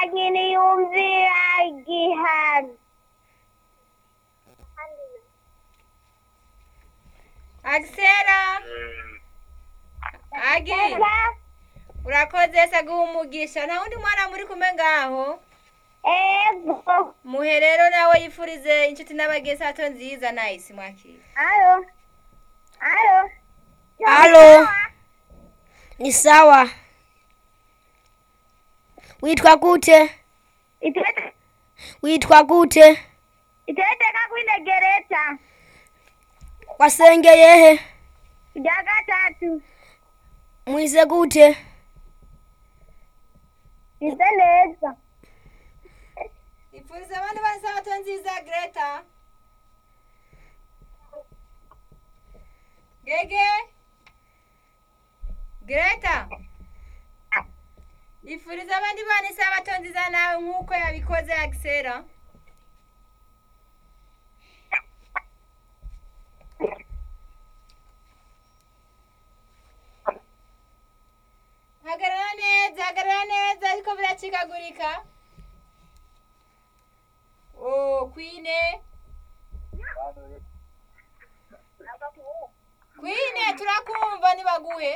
lakini yumvira igihano agisera agi urakoze se guha umugisha nta wundi mwana muri kumwe ngaho ego muhe rero nawe yifurize inshuti n'abagenzi hato nziza nayisi mwakira alo alo Alo. Ni sawa. Witwa gute? itete Witwa gute? itete kakwine gereta Wasengeye he? rya gatatu Mwize gute? ise neza ifurize abandi bose hato nziza greta gege greta ifurize abandi bana isabato nziza nawe nk'uko yabikoze agisera hagarara neza hagarara neza ariko biracikagurika oh kwine kwine turakumva nibaguhe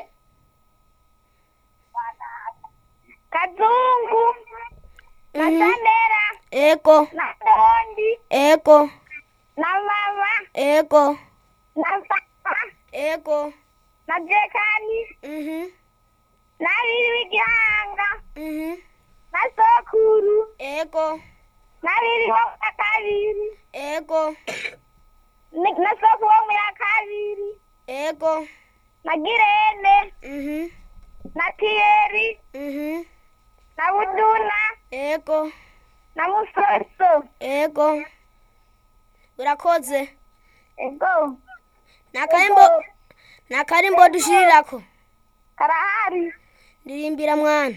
kazungu na Mhm. sandera Eko, na dondi eko, na mama eko, na papa eko. na jekani Mhm. na riri w'igihanga Mhm. na sokuru Eko, na riri wo mu ya kabiri eko, ni- na sokuru wo mu ya kabiri eko. na girene Mhm. na tiyeri Mhm. na buduna Eko, na musoso eko. Urakoze. ego Nakarimbo, nakarimbo dushirirako. karahari Ndirimbira mwana.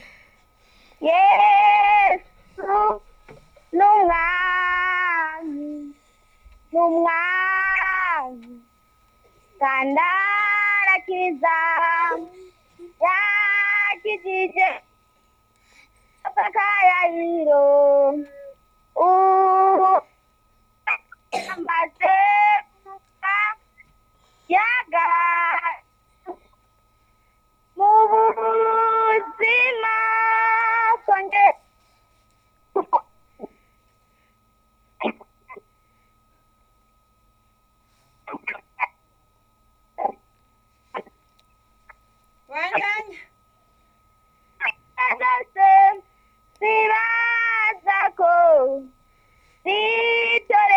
yesu n'umwami n'umwami kandi arakiza yakijije akayayiro ubu amaze kuba yaga